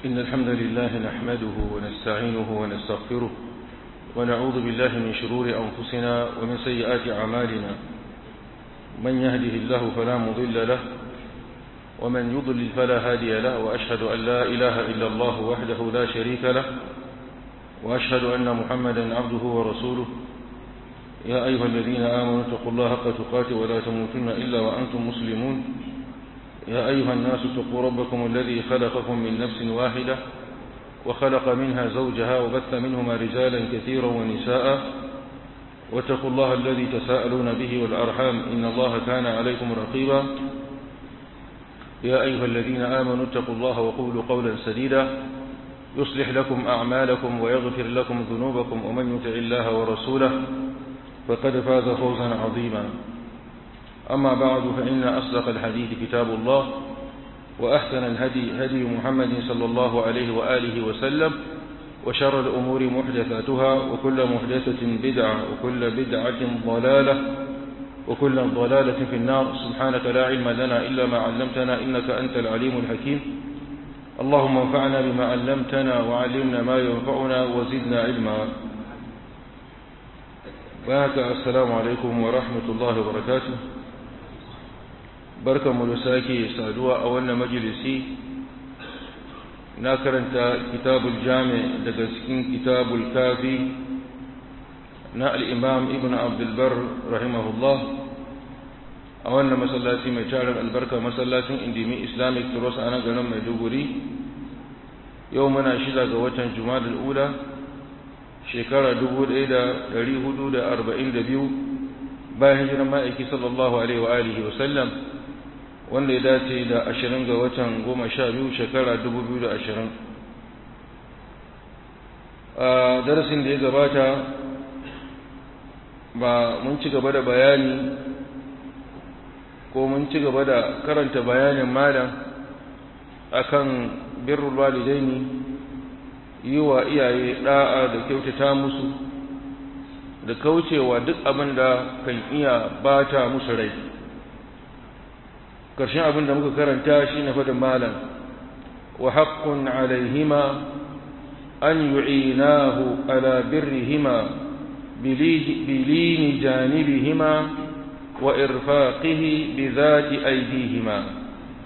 إن الحمد لله نحمده ونستعينه ونستغفره ونعوذ بالله من شرور أنفسنا ومن سيئات أعمالنا من يهده الله فلا مضل له ومن يضلل فلا هادي له وأشهد أن لا إله إلا الله وحده لا شريك له وأشهد أن محمدا عبده ورسوله يا أيها الذين آمنوا اتقوا الله حق تقاته ولا تموتن إلا وأنتم مسلمون يا أيها الناس اتقوا ربكم الذي خلقكم من نفس واحدة وخلق منها زوجها وبث منهما رجالا كثيرا ونساء واتقوا الله الذي تساءلون به والأرحام إن الله كان عليكم رقيبا يا أيها الذين آمنوا اتقوا الله وقولوا قولا سديدا يصلح لكم أعمالكم ويغفر لكم ذنوبكم ومن يطع الله ورسوله فقد فاز فوزا عظيما أما بعد فإن أصدق الحديث كتاب الله وأحسن الهدي هدي محمد صلى الله عليه وآله وسلم وشر الأمور محدثاتها وكل محدثة بدعة وكل بدعة ضلالة وكل ضلالة في النار سبحانك لا علم لنا إلا ما علمتنا إنك أنت العليم الحكيم اللهم انفعنا بما علمتنا وعلمنا ما ينفعنا وزدنا علما بارك السلام عليكم ورحمة الله وبركاته بركة ملساكي سادوا أولنا مجلسي ناكرنت كتاب الجامع لقسكين كتاب الكافي نا الإمام ابن عبد البر رحمه الله أولنا مسلاتي مجارم البركة مسلاتي اندمي إسلامي تروس أنا قنم مدوغري يومنا شدا قوة جماد الأولى shekara biyu bayan hijiran ma'aiki sallallahu alaihi wa alihi wasallam wanda ya dace da ashirin ga watan goma sha biyu shekara ashirin. a darasin da ya gabata ba mun ci gaba da bayani ko mun ci gaba da karanta bayanin malam akan birrul walidaini yi wa iyaye ɗa'a da kyautata musu da kaucewa duk abin da kan iya bata musu rai ƙarshen abin da muka karanta shi na fadin malam wa haƙƙun alaihima an yu'inahu ala birrihima bilini janibihima wa irfaqihi bi zati aidihima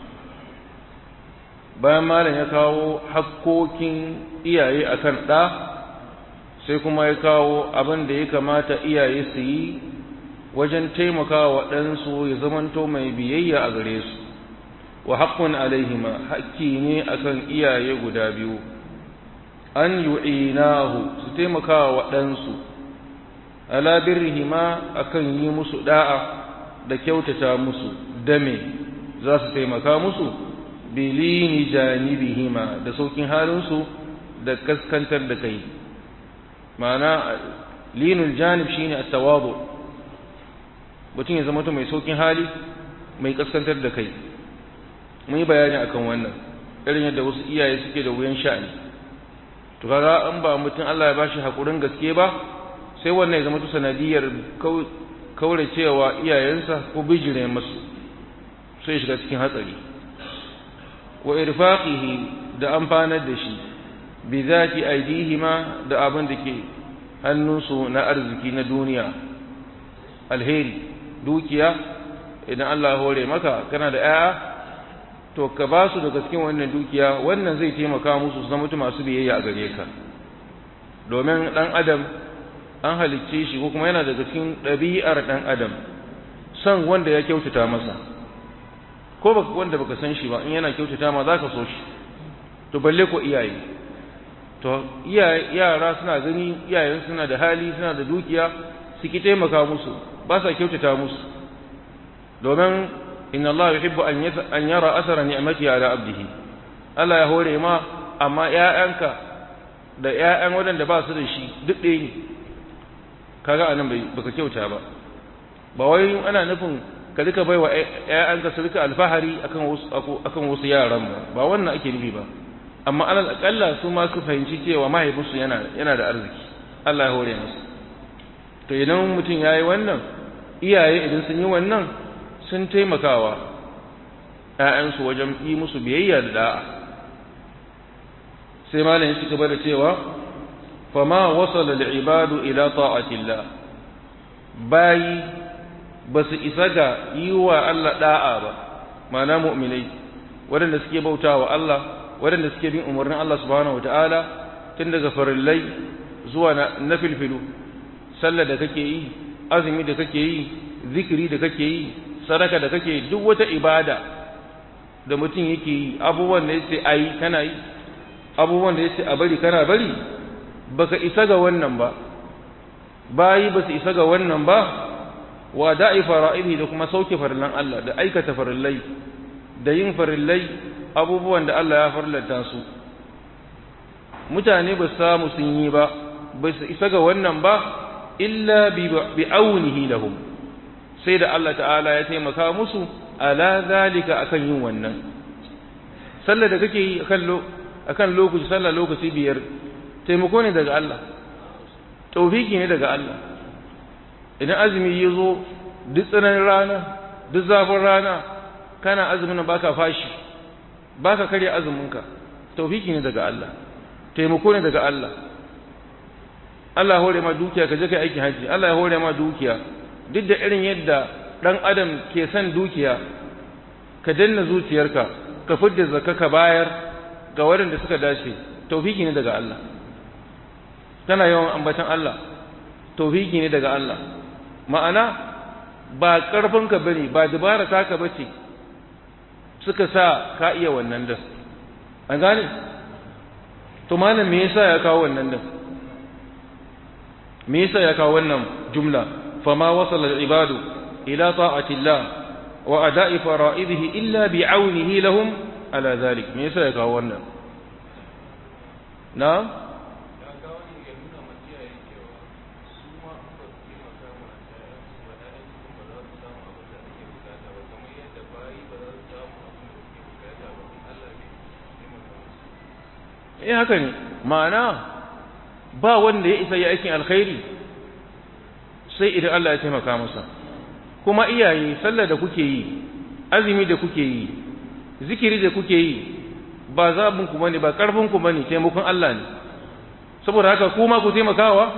bayan malam ya kawo hakkokin iyaye akan ɗa sai kuma ya kawo abin da ya kamata iyaye su yi wajen taimakawa ɗansu ya zamanto mai biyayya a gare su wa haƙƙun alaihima haƙƙi ne akan iyaye guda biyu an yu'inahu su taimakawa wa ɗansu ala birrihima akan yi musu da'a da kyautata musu dame za su taimaka musu bilini janibihima da saukin halinsu da kaskantar da kai ma'ana linul janib shine at-tawadu mutum ya zama mai saukin hali mai kaskantar da kai mun yi bayani akan wannan irin yadda wasu iyaye suke da wuyan sha'ani to kaga an ba mutum Allah ya bashi hakurin gaske ba sai wannan ya zama to sanadiyar kaure cewa iyayensa ko bijire masu sai shiga cikin hatsari wa irfaqihi da amfanar da shi bi zati aidihima da abin da ke hannunsu na arziki na duniya alheri dukiya idan Allah ya hore maka kana da 'ya'ya to ka ba su daga cikin wannan dukiya wannan zai taimaka musu su zama masu biyayya a gare ka domin dan adam an halicce shi ko kuma yana daga cikin ɗabi'ar dan adam son wanda ya kyautata masa ko baka wanda baka san shi ba in yana kyautata ma zaka so shi to balle ko iyaye to yara suna gani iyayen suna da hali suna da dukiya su ki taimaka musu ba sa kyautata musu domin inna Allah yuhibbu an yara asara ni'mati ala abdihi Allah ya hore ma amma ƴaƴanka da ƴaƴan waɗanda ba su da shi duk ɗaya ne kaga anan bai baka kyauta ba ba wai ana nufin ka rika baiwa ƴaƴanka su rika alfahari akan wasu akan wasu yaran ba ba wannan ake nufi ba amma alal akalla su ma su fahimci cewa mahaifinsu yana yana da arziki Allah ya hore musu to idan mutum yayi wannan iyaye idan sun yi wannan sun taimakawa ‘ya'yansu wajen yi musu biyayya da da'a sai malam ya ci gaba da cewa fama wasala al-ibadu ila ta'atillah bayi ba su isa ga yi wa Allah da'a ba ma'ana mu'minai waɗanda suke bauta wa Allah waɗanda suke bin umarnin Allah subhanahu wata'ala tun daga farillai zuwa na filfilu sallah da kake yi azumi da kake yi zikiri da kake yi sadaka da kake yi duk wata ibada da mutum yake yi abubuwan da yace ayi kana yi abubuwan da yace a bari kana bari baka isa ga wannan ba bayi ba su isa ga wannan ba wa da'i fara'ihi da kuma sauke farillan Allah da aikata farillai da yin farillai abubuwan da Allah ya farlanta su mutane ba samu sun yi ba ba su isa ga wannan ba illa bi aunihi lahum sai da Allah ta'ala ya taimaka musu ala zalika akan yin wannan sallar da kake yi akan akan lokaci sallar lokaci biyar taimako ne daga Allah tawfiki ne daga Allah idan azumi ya zo duk tsananin rana duk zafin rana kana azumin baka fashi baka karya azuminka tawfiki ne daga Allah taimako ne daga Allah Allah hore ma dukiya ka je kai aikin haji Allah ya hore ma dukiya duk da irin yadda dan adam ke son dukiya ka danna zuciyarka ka fidda zakka ka bayar ga waɗanda suka dace tawfiki ne daga Allah kana yawan ambatan Allah tawfiki ne daga Allah ma'ana ba ƙarfinka bane ba dabara taka bace suka sa ka iya wannan din an gane to malam me yasa ya kawo wannan din me yasa ya kawo wannan jumla fama wasala al-ibadu ila ta'ati Allah wa ada'i fara'idihi illa bi'aunihi lahum ala zalik me yasa ya kawo wannan na eh haka ne ma'ana ba wanda ya isa ya aikin alkhairi sai idan Allah ya taimaka masa kuma iyaye sallar da kuke yi azumi da kuke yi zikiri da kuke yi ba zabin ku bane ba karfin ku bane taimakon Allah ne saboda haka kuma ku taimakawa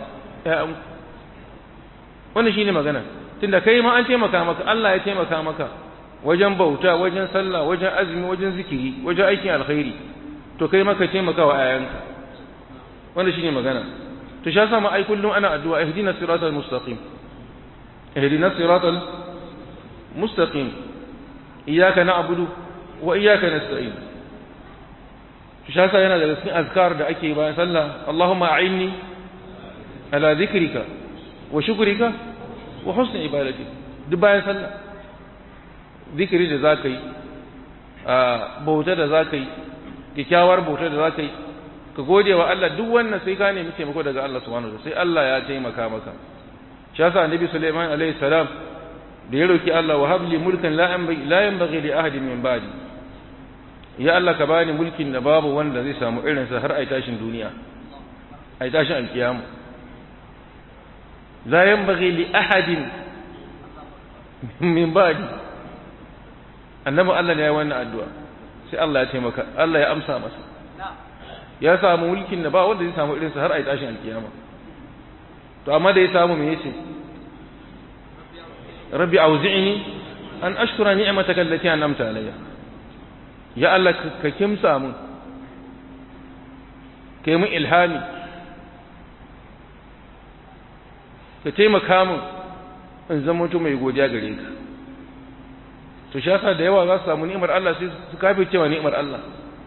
wannan shine magana tunda kai ma an taimaka maka Allah ya taimaka maka wajen bauta wajen sallah wajen azumi wajen zikiri wajen aikin alkhairi to kai maka taimakawa ayanka wannan shine magana to sha sama ai kullum ana addu'a ihdina siratal mustaqim ihdina siratal mustaqim iyyaka na'budu wa iyyaka nasta'in to sha sa yana daga cikin azkar da ake bayan sallah Allahumma a'inni ala dhikrika wa shukrika wa husni ibadatik duk bayan sallah zikiri da zaka yi bauta da zaka yi kyakkyawar bauta da zaka yi ka gode wa Allah duk wannan sai ka nemi taimako daga Allah subhanahu wa sai Allah ya taimaka maka shi yasa annabi Sulaiman alaihi salam da ya roki Allah wa habli mulkan la la yanbaghi li ahadin min ba'di ya Allah ka bani mulkin da babu wanda zai samu irin sa har ai tashin duniya ai tashin alkiyama la yanbaghi li ahadin min ba'di annabi Allah ne ya yi wannan addu'a sai Allah ya taimaka Allah ya amsa masa ya samu mulkin da ba wanda zai samu irinsa har a yi tashin alkiyama to amma da ya samu me yace rabbi auzi'ni an ashkura ni'mataka allati an'amta alayya ya Allah ka kimsa mun kai mun ilhami ka taimaka mun in zama mutum mai godiya gare ka to shi yasa da yawa za su samu ni'imar Allah sai su kafe cewa ni'imar Allah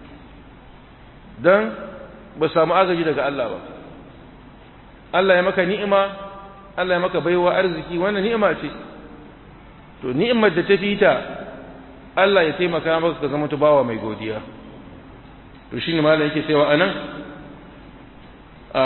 dan ba samu agaji daga Allah ba Allah ya maka ni'ima Allah ya maka baiwa arziki wannan ni'ima ce to ni'imar da ta fita Allah ya taimaka maka ka zama bawa mai godiya to shine malam yake cewa anan a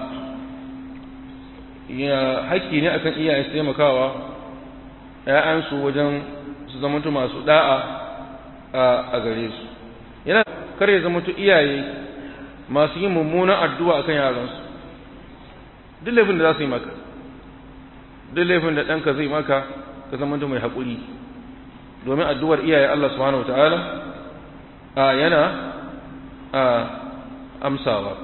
ya haƙƙi ne akan iyaye su taimakawa ‘ya'yansu wajen su zamantu masu da'a a gare su yana kar ya zamantu iyaye masu yin mummunan addu'a akan yaransu duk laifin da za su yi maka duk laifin da ɗanka zai maka ka zamantu mai haƙuri domin addu'ar iyaye Allah subhanahu wa ta'ala yana amsawa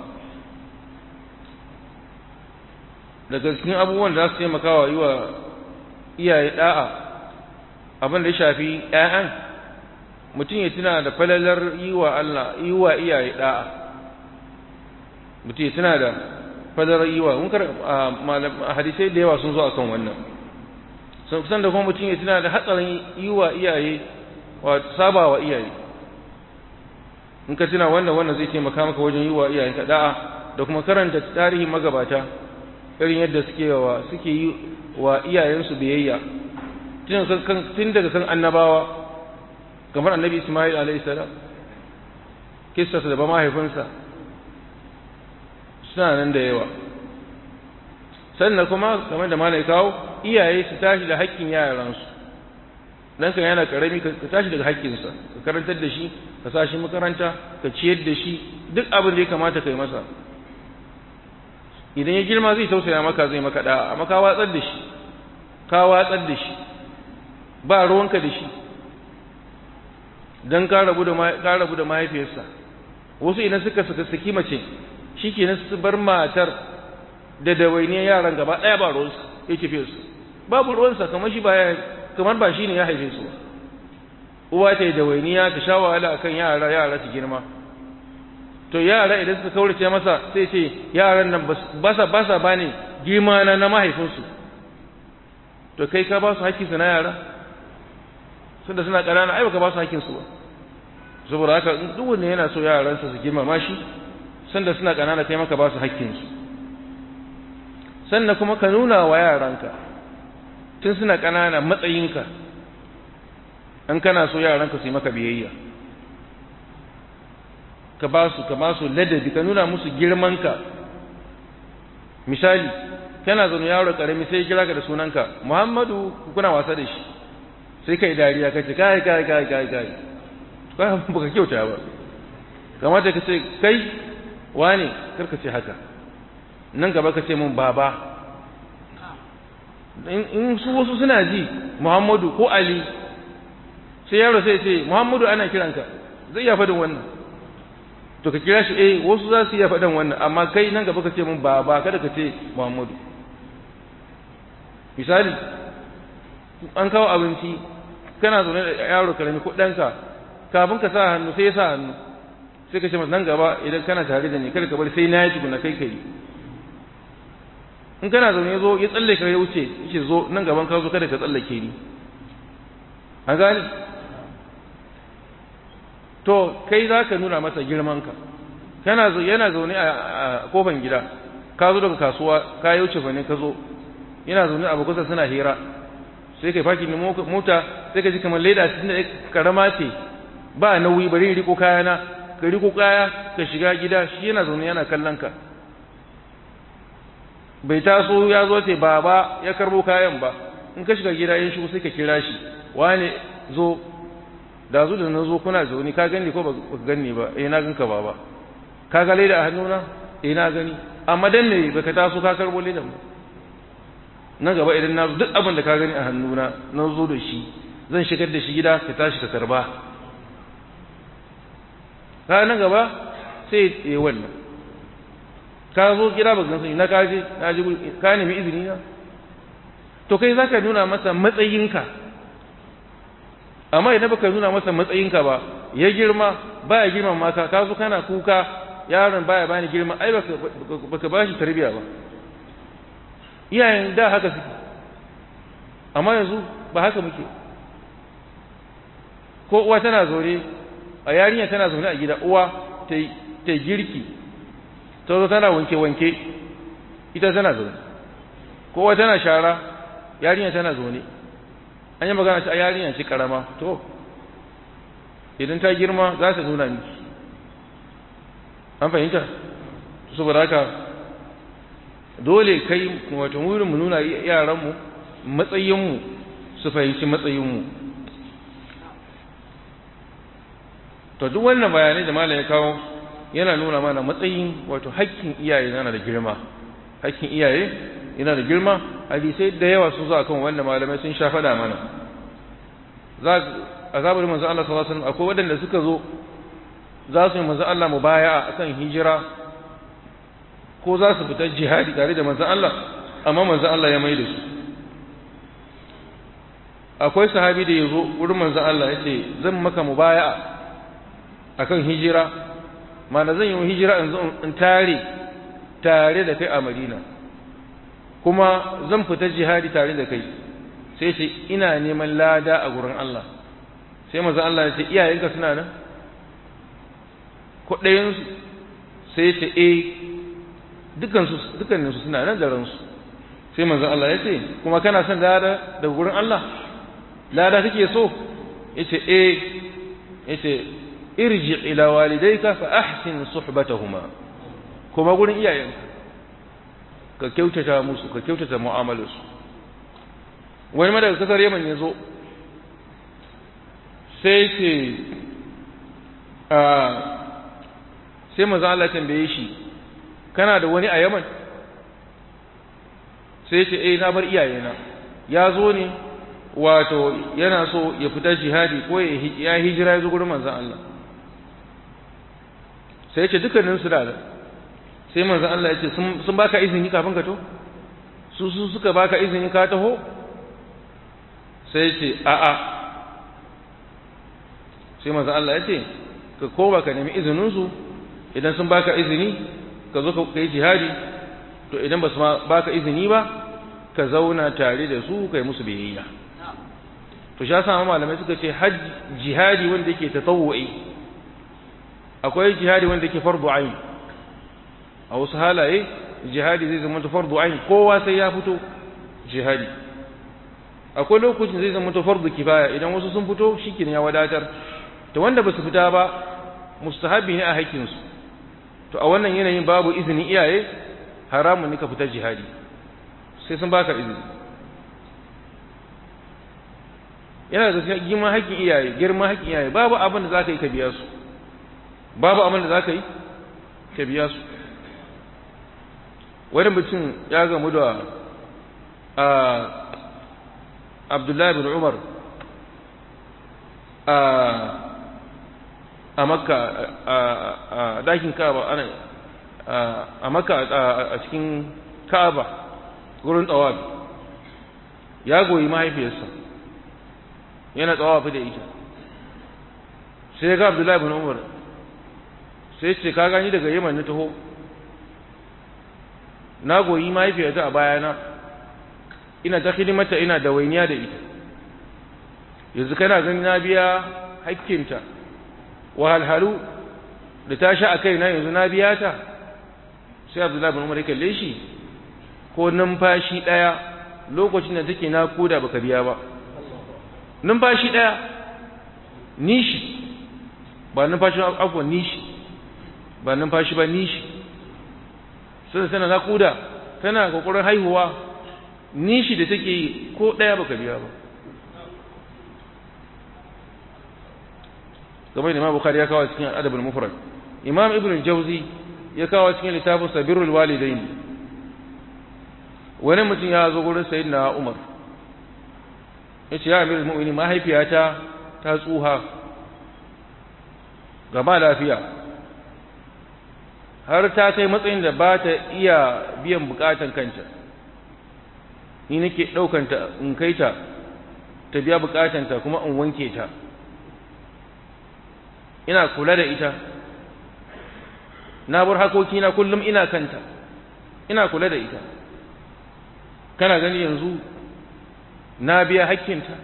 daga cikin abubuwan da za su taimaka wa yi wa iyaye da'a abin da ya shafi ‘ya'yan mutum ya tuna da falalar yi wa Allah yi wa iyaye da'a mutum ya tuna da falalar yi wa hadisai da yawa sun zo akan wannan san da kuma mutum ya tuna da hatsarin yi wa iyaye wa saba wa iyaye in ka tuna wannan wannan zai taimaka maka wajen yi wa iyayenka da'a da kuma karanta tarihin magabata irin yadda suke wa suke yi wa iyayensu biyayya tun daga kan annabawa kamar annabi Ismail alayhi salam kissarsa da ba mahaifinsa suna nan da yawa sannan kuma kamar da malai kawo iyaye su tashi da haƙƙin yaransu dan kan yana karami ka tashi daga haƙƙinsa ka karantar da shi ka sa shi makaranta ka ciyar da shi duk abin da ya kamata kai masa idan ya girma zai tausaya maka zai maka da amma ka watsar da shi ka watsar da shi ba ruwanka da shi dan ka rabu da ka rabu da mahaifiyarsa wasu idan suka saka saki mace shikenan su bar matar da dawainiyar yaran gaba ɗaya ba ruwansa ya tafi su babu ruwansa kamar shi ba kamar ba shi ne ya haife su uwa ta yi dawainiya ta sha wahala akan yara yara su girma to yara idan suka kaurace masa sai ce yaran nan ba sa ba sa bane girma na na mahaifinsu to kai ka ba su haƙƙinsu na yara sun da suna ƙanana ai baka ba su haƙƙinsu ba saboda haka duk wanda yana so yaransa su girmama shi sanda suna ƙanana kai maka ba su haƙƙinsu sannan kuma ka nuna wa yaranka tun suna ƙanana matsayinka an kana so yaranka su yi maka biyayya ka ba su ka ba su ladabi ka nuna musu girmanka misali kana zaune yaro karami sai kira ka da sunanka Muhammadu kuna wasa da shi sai kai dariya ka ce kai kai kai kai kai ba baka kyauta ba kamata ka ce kai wane karka ce haka nan gaba ka ce mun baba in su wasu suna ji Muhammadu ko Ali sai yaro sai ce Muhammadu ana kiranka zai iya faɗin wannan to ka kira shi eh wasu za su iya faɗin wannan amma kai nan gaba ka ce mun baba kada ka ce Muhammadu misali an kawo abinci kana zaune da yaro karami ko ɗanka kafin ka sa hannu sai ya sa hannu sai ka ce masa nan gaba idan kana tare da ni kada ka bari sai na yi tukuna kai kai in kana zaune ya zo ya tsalle ka ya wuce yake zo nan gaban ka zo kada ka tsallake ni an gani to kai za ka nuna masa girmanka kana yana zaune a kofan gida ka zo daga kasuwa ka yi wuce fane ka zo yana zaune a bakusa suna hira sai kai faki ne mota sai ka ji kamar leda cikin da karama ce ba nauyi bari riko kayana ka riko kaya ka shiga gida shi yana zaune yana kallon ka bai taso ya zo ce baba ya karbo kayan ba in ka shiga gida yin shigo sai ka kira shi wane zo da zu da na zo kuna zaune ka gani ko ba ka gani ba eh na ganka baba ka ga leda a hannuna eh na gani amma dan me baka taso ka karbo ledan ba nan gaba idan na zo duk abin da ka gani a hannuna na zo da shi zan shigar da shi gida ka tashi ka karba ka nan gaba sai ya wannan ka zo gida ba gansu na kaje na ji ka nemi izini na to kai zaka nuna masa matsayinka amma idan baka nuna masa matsayinka ba ya girma baya girma maka ka zo kana kuka yaron baya bani girma ai baka baka bashi tarbiya ba iyayen da haka suke amma yanzu ba haka muke ko uwa tana zaune a yarinya tana zaune a gida uwa ta girki ta zo tana wanke-wanke ita tana zaune kowa tana shara yarinya tana zaune an yi magana a yarinya ce karama to idan ta girma za ta nuna miki an fahimta saboda haka dole kai wato wurin mu nuna yaranmu matsayinmu su fahimci matsayinmu to duk wannan bayanai da malam ya kawo yana nuna mana matsayin wato hakkin iyaye yana da girma hakkin iyaye yana da girma hadisai da yawa sun zo akan wanda malamai sun sha faɗa mana za a zabar manzo Allah sallallahu alaihi wasallam akwai waɗanda suka zo za su yi manzan Allah mu baya a kan hijira ko za su fita jihadi tare da manzan Allah amma manzan Allah ya mai da su akwai sahabi da ya zo wurin manzan Allah ya ce zan maka mu baya a kan hijira mana zan yi hijira in tare tare da kai a madina kuma zan fita jihadi tare da kai sai ce ina neman lada a gurin Allah sai manzan Allah ya ce iyayenka suna nan kwaɗayensu sai ce e dukanninsu suna nan da ransu sai manzan Allah ya ce kuma kana son lada daga gurin Allah lada kake so ya ce e ya ce irji ila walidayka fa ahsin suhbatahuma kuma gurin iyayenka ka kyautata musu ka kyautata mu'amalarsu wani ma daga kasar Yaman ya zo sai ce a sai manzo Allah tambaye shi kana da wani a Yaman sai ce eh na bar iyayena ya zo ne wato yana so ya fita jihadi ko ya hijira ya zo gurin manzon Allah sai ce dukkanin su da sai manzon Allah ya ce sun baka izini kafin ka to su su suka baka izini ka taho sai ce a'a sai manzon Allah ya ce ka koma ka nemi izinin su idan sun baka izini ka zo ka yi jihadi to idan ba su baka izini ba ka zauna tare da su kai musu biyayya to sha sama malamai suka ce jihadi wanda yake tatawwu'i akwai jihadi wanda yake fardu ain a wasu halaye jihadi zai zama fardu ain kowa sai ya fito jihadi akwai lokacin zai zama fardu kifaya idan wasu sun fito shikin ya wadatar to wanda ba su fita ba mustahabi ne a haƙƙinsu to a wannan yanayin babu izinin iyaye haramun ne ka fita jihadi sai sun baka izini yana da girman haƙƙin iyaye girman haƙƙin iyaye babu abin da za ka yi ka biya su babu abin da za ka yi ka biya su wani mutum ya gamu da abdullahi bin umar a makka a dakin ka'aba ana a makka a cikin ka'aba gurin tsawabi ya goyi mahaifiyarsa yana tsawafi da ita sai ga abdullahi bin umar sai ce ka gani daga yaman na taho na goyi mahaifiyarta a bayana ina ta hidimata ina da wainiya da ita yanzu kana gani na biya hakkinta wahalhalu da ta sha a kai na yanzu na biya ta sai abdullahi bin umar ya kalle shi ko numfashi ɗaya lokacin da take nakuda baka biya ba numfashi ɗaya nishi ba numfashi afuwa nishi ba numfashi ba nishi sai tana nakuda tana kokarin haihuwa nishi da take yi ko ɗaya baka biya ba kamar imam bukhari ya kawo cikin adabul mufrad imam ibn jauzi ya kawo cikin littafin sabirul walidain wani mutum ya zo gurin sayyidina umar ya ce ya amirul mu'minin mahaifiyata ta tsuha gaba lafiya har ta kai matsayin da ba ta iya biyan bukatan kanta ni nake ɗaukanta in kai ta ta biya bukatanta kuma in wanke ta ina kula da ita na bar hakokina kullum ina kanta ina kula da ita kana gani yanzu na biya hakkinta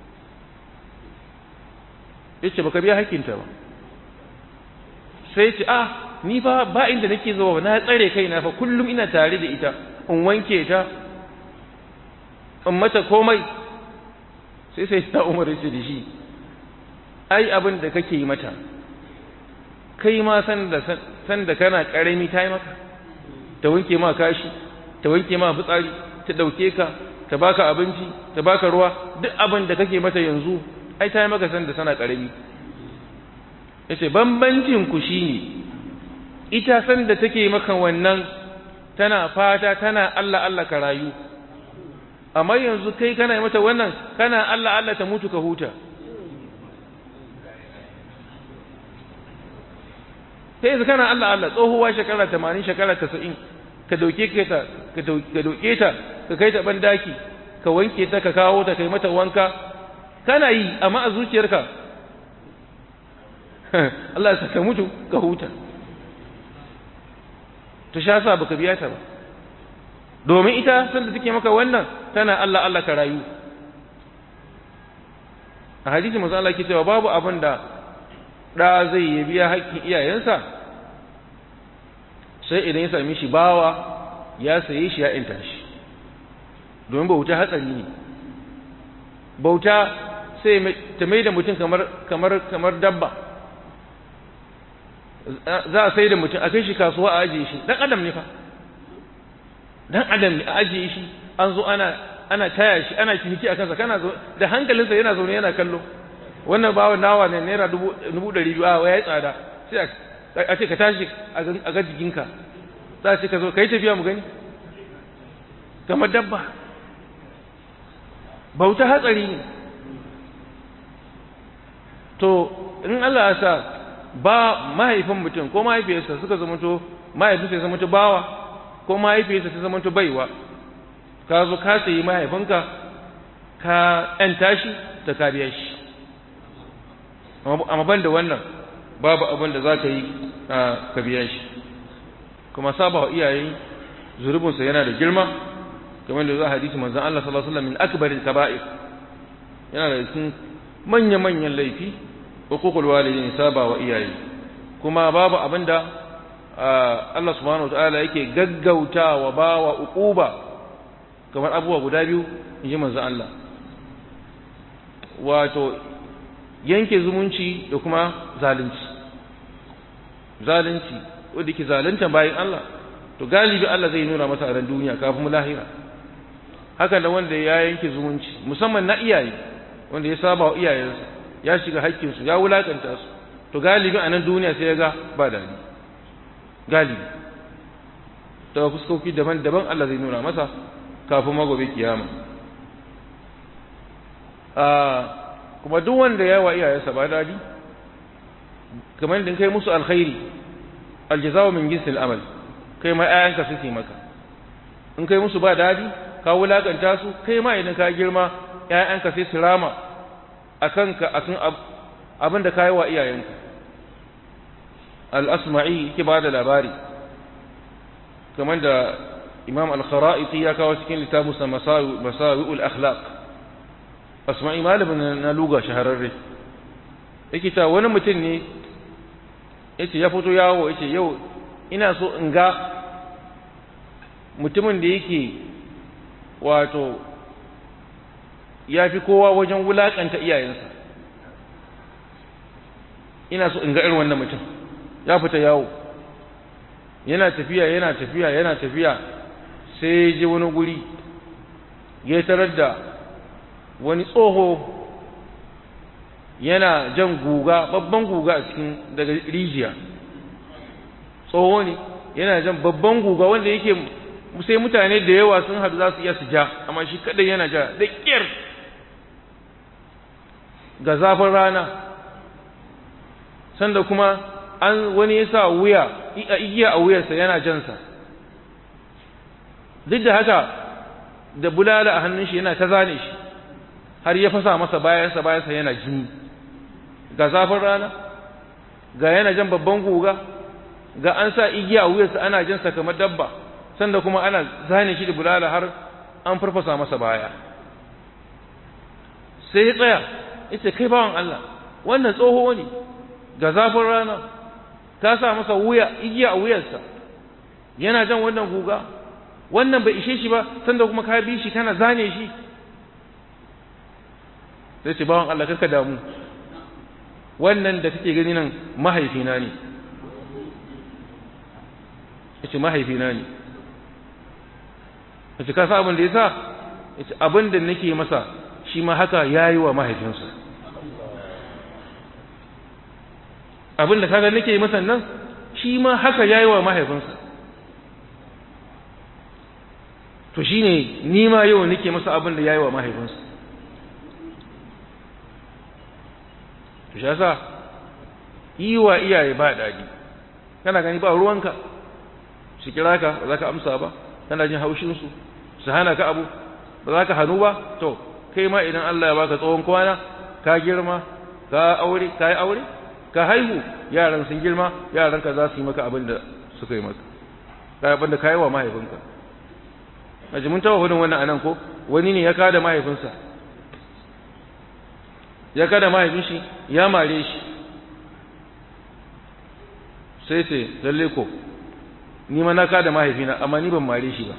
yace baka biya hakkinta ba sai ce ah ni fa ba inda nake zuwa na tsare kaina fa kullum ina tare da ita in wanke ta in mata komai sai sai ta umar ce da shi ai abin da kake yi mata kai ma san da san da kana karami ta yi maka ta wanke ma kashi ta wanke ma fitsari ta dauke ka ta baka abinci ta baka ruwa duk abin da kake mata yanzu ai ta yi maka san da sana karami yace bambancin ku shine ita san da take maka wannan tana fata tana Allah Allah ka rayu amma yanzu kai kana yi mata wannan kana Allah Allah ta mutu ka huta sai yanzu kana Allah Allah tsohuwa shekara 80 shekara 90 ka dauke ta ka dauke ta ka kai ta bandaki ka wanke ta ka kawo ta kai mata wanka kana yi amma a zuciyarka Allah ya saka mutu ka huta to sha sa baka biya ta ba domin ita sanda take maka wannan tana Allah Allah ka rayu a hadisi manzo Allah ke cewa babu abin da da zai yi biya haƙƙin iyayensa sai idan ya sami shi bawa ya saye shi ya inta shi domin bauta hatsari ne bauta sai ta mai da mutum kamar kamar kamar dabba za a sai da mutum a kai shi kasuwa a ajiye shi dan adam ne fa dan adam ne a ajiye shi an zo ana ana taya shi ana ciniki a kansa kana zo da hankalinsa yana zaune yana kallo wannan bawa nawa ne naira dubu ɗari biyu a ya yi tsada sai a ce ka tashi a ga jikinka za a ce ka zo ka yi tafiya mu gani kamar dabba bauta hatsari ne to in Allah ya sa ba mahaifin mutum ko mahaifiyarsa suka zamanto mahaifinsa ya zamanto bawa ko mahaifiyarsa ta zamanto baiwa ka zo ka sayi mahaifinka ka ‘yanta shi ta kariya shi amma ban da wannan babu abin da za ka yi ka biya shi kuma saba wa iyaye zurubinsa yana da girma kamar da za a hadisi manzan Allah sallallahu Alaihi wasallam min akbarin kaba'ir yana da cikin manya-manyan laifi hukukul walidin saba wa iyaye kuma babu abin da Allah subhanahu wa ta'ala yake gaggautawa bawa uquba kamar abubuwa guda biyu in ji manzan Allah wato yanke zumunci da kuma zalunci zalunci wanda ke zalunta bayan Allah to galibi Allah zai nuna masa a ran duniya kafin mu lahira haka da wanda ya yanke zumunci musamman na iyaye wanda ya saba wa iyayensa ya shiga haƙƙinsu ya wulakanta su to galibi a nan duniya sai ya ga ba dadi galibi ta fuskoki daban-daban Allah zai nuna masa kafin magobe kiyama kuma duk wanda ya wa iyayensa ba dadi kamar da kai musu alkhairi aljazawa min jinsil amal kai ma ayanka suke maka in kai musu ba dadi ka wulakanta su kai ma idan ka girma ƴaƴanka sai su rama akan ka akan abin da kai wa iyayenka al-asma'i yake ba da labari kamar da imam al-kharaiti ya kawo cikin littafin sa masawi'ul akhlaq asma'i malamin na luga shahararre yake ta wani mutum ne yace ya fito yawo yace yau ina so in ga mutumin da yake wato ya fi kowa wajen wulakanta iyayensa ina so in ga irin wannan mutum ya fita yawo yana tafiya yana tafiya yana tafiya sai je wani guri ya tarar da wani tsoho yana jan guga babban guga a cikin daga rijiya tsoho ne yana jan babban guga wanda yake sai mutane da yawa sun hadu za su iya su ja amma shi kadai yana ja da ƙyar ga zafin rana sanda kuma an wani ya sa wuya a igiya a wuyarsa yana jansa duk da haka da bulala a hannun shi yana ta zane shi har ya fasa masa bayansa bayansa yana jini ga zafin rana ga yana jan babban guga ga an sa igiya a wuyarsa ana jansa kamar dabba sanda kuma ana zane shi da bulala har an farfasa masa baya sai ya tsaya yace kai bawan Allah wannan tsoho ne ga zafin rana ka sa masa wuya igiya a wuyarsa yana jan wannan guga wannan bai ishe shi ba sanda kuma ka bi shi kana zane shi sai ce bawan Allah karka damu wannan da kake gani nan mahaifina ne yace mahaifina ne yace ka sa abin da yasa yace abin da nake masa shi ma haka yayi wa mahaifinsa abin da kaga nake masa nan shi ma haka yayi wa mahaifinsa to shine ni ma yau nake masa abin da yayi wa mahaifinsa to shi yasa yi wa iyaye ba dadi kana gani ba ruwanka su kira ka ba za ka amsa ba kana jin haushinsu su hana ka abu ba za ka hannu ba to kai ma idan Allah ya baka tsohon kwana ka girma ka aure ka yi aure ka haihu yaran sun girma yaran ka za su yi maka abin da suka yi maka ka abin da ka yi wa mahaifinka a mun taɓa hudun wannan anan ko wani ne ya kada mahaifinsa ya kada mahaifin shi ya mare shi sai ce lalle ko ni ma na kada mahaifina amma ni ban mare shi ba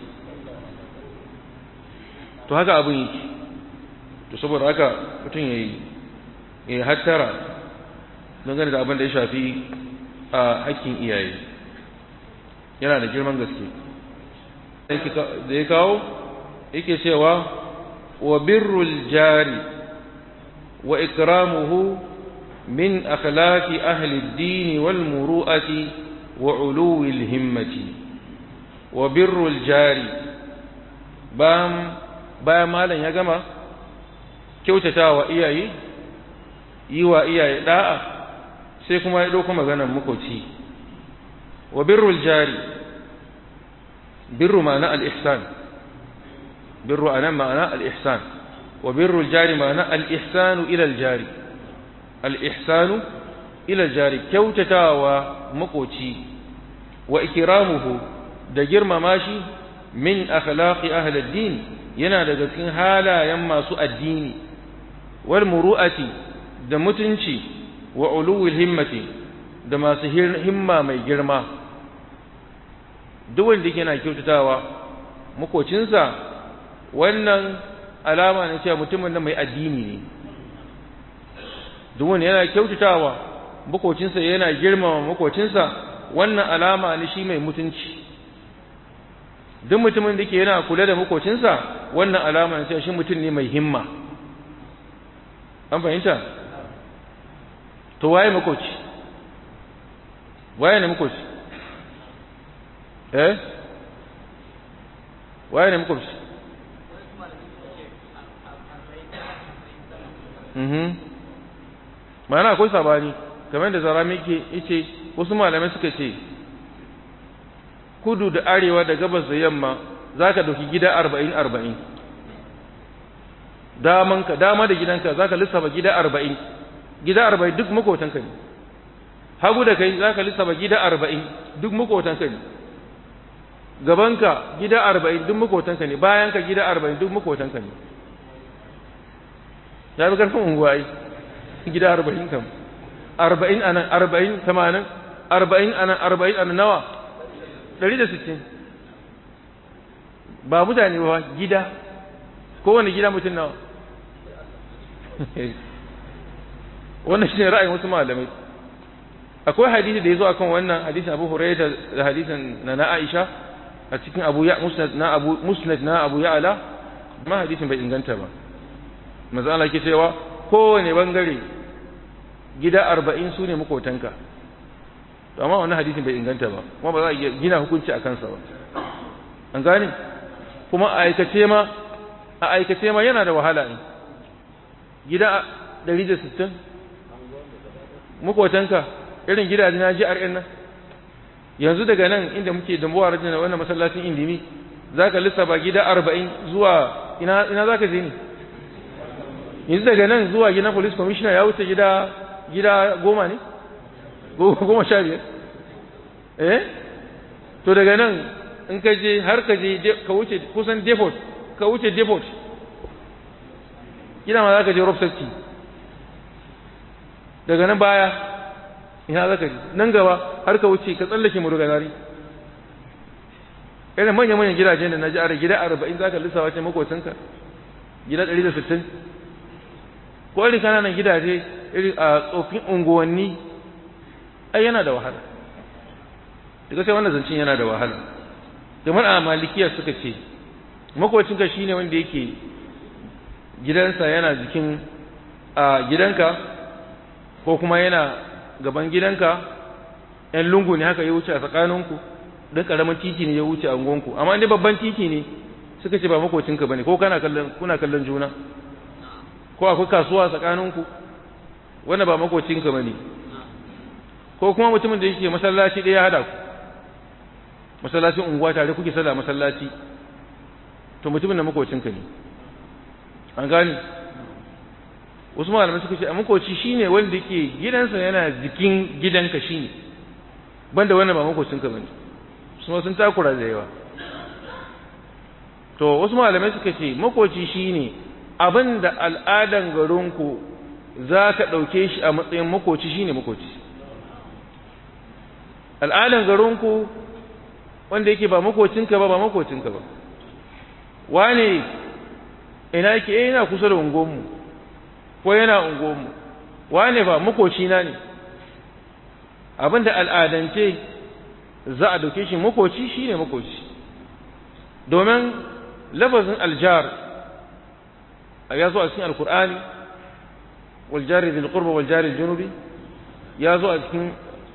to haka abin yake to saboda haka mutum ya yi ya hattara don gani da abin da ya shafi a hakkin iyaye yana da girman gaske da ya kawo yake cewa wa birrul jari wa ikramuhu min akhlaqi ahli ad-din wal muru'ati wa uluwi al-himmati wa birrul jari bayan bayan malam ya gama kyautatawa iyaye yi wa iyaye da'a sai kuma ya dauko maganar makoci wa birrul jari birru ma'ana al-ihsan birru anan ma'ana al-ihsan wa birrul jari ma'ana al-ihsanu ila al-jari al-ihsanu ila al-jari kyautatawa makoci wa ikramuhu da girmama shi min akhlaqi ahli ad-din yana daga cikin halayen masu addini wal muru'ati da mutunci wa uluwil himmati da masu himma mai girma duk wanda yana kyautatawa makocinsa wannan alama ne cewa mutumin da mai addini ne duk wanda yana kyautatawa makocinsa yana girmama makocinsa wannan alama ne shi mai mutunci duk mutumin da ke yana kula da makocinsa wannan alama ne cewa shi mutum ne mai himma an fahimta to waye makoci waye ne makoci eh waye ne makoci mhm ma'ana akwai sabani kamar da zarami ke yace wasu malamai suka ce kudu da arewa da gabas da yamma zaka dauki gida 40 40 damanka dama da gidanka zaka lissafa gida 40 gida 40 duk makotanka ne hagu da kai zaka lissafa gida 40 duk makotanka ne gabanka gida 40 duk makotanka ne bayanka gida 40 duk makotanka ne ya bi karfin unguwa ai gida 40 kam 40 anan 40 80 40 anan 40 anan nawa 160 ba mutane ba gida kowane gida mutum nawa wannan shi ne ra'ayin wasu malamai akwai hadisi da ya zo akan wannan hadisin abu huraira da hadisin na na aisha a cikin abu ya musnad na abu musnad na abu ya'ala amma hadisin bai inganta ba manzo Allah ke cewa kowane bangare gida arba'in su ne makotanka to amma wannan hadisin bai inganta ba kuma ba za a iya gina hukunci a kansa ba an gane kuma a aikace ma a aikace ma yana da wahala ne gida 160 makotanka irin gidaje na GRN nan yanzu daga nan inda muke dambuwa rajin wannan masallacin indimi zaka lissafa gida 40 zuwa ina ina zaka je ne yanzu daga nan zuwa gidan police commissioner ya wuce gida gida goma ne goma sha biyar eh to daga nan in ka je har ka je ka wuce kusan depot ka wuce depot gida ma za ka je rob safety daga nan baya ina za ka je nan gaba har ka wuce ka tsallake muruganari irin manya-manyan gidaje da na ji ara gida arba'in za ka lissawa ce makocinka gida ɗari da sittin ko irin kananan gidaje irin a tsofin unguwanni ai yana da wahala daga sai wannan zancen yana da wahala kamar a malikiya suka ce makocinka shine wanda yake gidansa yana jikin a gidanka ko kuma yana gaban gidanka ‘yan lungu ne haka ya wuce a tsakaninku don ƙaramin titi ne ya wuce a ungonku amma inda babban titi ne suka ce ba makocinka ba ne ko kuna kallon juna ko akwai kasuwa tsakaninku wanda ba makocinka ba ne ko kuma mutumin da yake masallaci ɗaya hada ku masallacin unguwa tare kuke sallah masallaci to mutumin da makocinka ne an gane wasu malamai suka ce a makoci shine wanda yake gidansa yana jikin gidanka shine banda wannan ba makocinka bane su sun takura da yawa to wasu malamai suka ce makoci shine abinda al'adan garinku za ka ɗauke shi a matsayin makoci shine makoci al'adan garinku wanda yake ba makocinka ba ba makocinka ba wane ina yake eh yana kusa da ungonmu ko yana ungonmu wane ba makocina ne abinda al'adance za a dauke shi makoci shine makoci domin lafazin aljar ya zo a cikin alkur'ani waljari bil qurba waljari junubi ya zo a cikin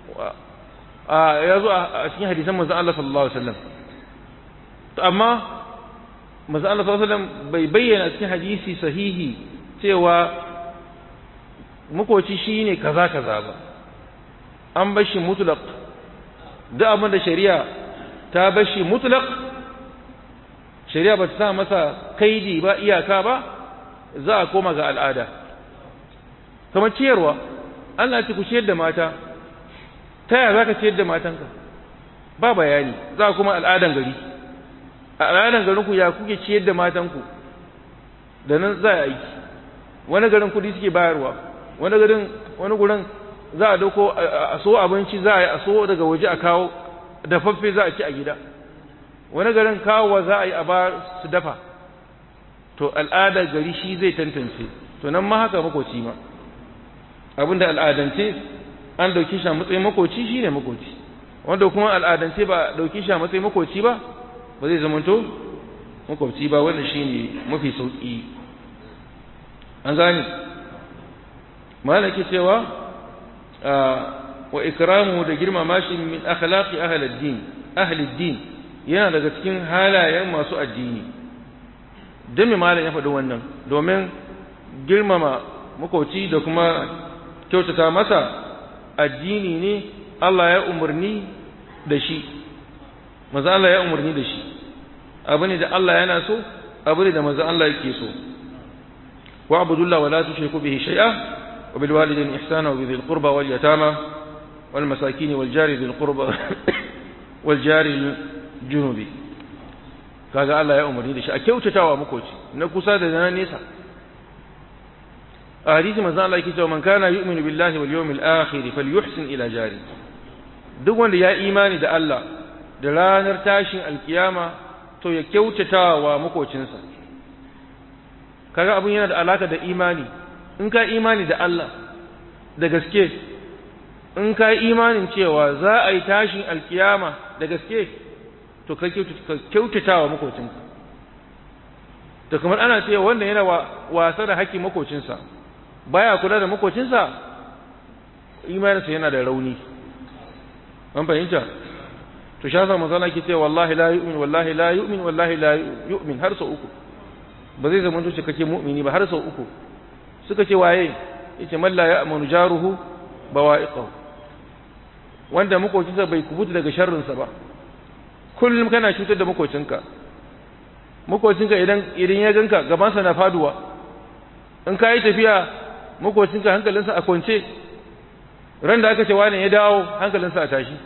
ya zo a cikin hadisan manzon Allah sallallahu alaihi wasallam to amma manzon Allah sallallahu alaihi wasallam bai bayyana cikin hadisi sahihi cewa makoci shine kaza kaza ba an bar shi mutlaq duk abin da shari'a ta bar shi mutlaq shari'a ba ta sa masa kaidi ba iyaka ba za a koma ga al'ada kamar ciyarwa Allah ce ku ciyar da mata ta yaya za ka ciyar da matanka ba bayani za kuma al'adan gari a al'adan garinku ya kuke ciyar da matanku da nan za a aiki wani garin kudi suke bayarwa wani garin wani gurin za a dauko a so abinci za a yi a so daga waje a kawo dafaffe za a ci a gida wani garin kawowa za a yi a ba su dafa to al'adar gari shi zai tantance to nan ma haka makoci ma abinda al'adance an dauki shi a matsayin makoci shine makoci wanda kuma al'adance ba dauki shi a matsayin makoci ba ba zai zamanto makoci ba wanda shine mafi sauki an gane malaki cewa wa ikramu da girmama shi min akhlaqi ahli ad-din ahli ad-din yana daga cikin halayen masu addini dan me malam ya faɗi wannan domin girmama makoci da kuma kyautata masa addini ne Allah ya umarni da shi maza Allah ya umarni da shi abu ne da Allah yana so abu ne da maza Allah yake so wa abudullah wa la tushriku bihi shay'a wa bil walidayni ihsana wa bil qurba wal yatama wal masakin wal jari bil qurba wal jari junubi kaga Allah ya umarni da shi a kyautatawa makoci na kusa da na nesa a hadisi manzo Allah yake cewa man kana yu'minu billahi wal yawmil akhir falyuhsin ila jari duk wanda ya imani da Allah da ranar tashin alkiyama to ya kyautata wa makocinsa kaga abun yana da alaka da imani in ka imani da Allah da gaske in ka imanin cewa za a yi tashin alkiyama da gaske to ka kyautata wa makocinka to kamar ana cewa wanda yana wasa da haƙƙin makocinsa baya kula da makocinsa imaninsa yana da rauni an fahimta to sha sa manzana ke cewa wallahi la yu'min wallahi la yu'min wallahi la yu'min har sau uku ba zai zama tuce kake mu'mini ba har sau uku suka ce waye yace man la ya'manu jaruhu bawa'iqahu wanda makocinsa bai kubuta daga sharrinsa ba kullum kana cutar da makocinka makocinka idan idan ya ganka gabansa na faduwa in ka yi tafiya makocinka hankalinsa a kwance ran da aka ce wani ya dawo hankalinsa a tashi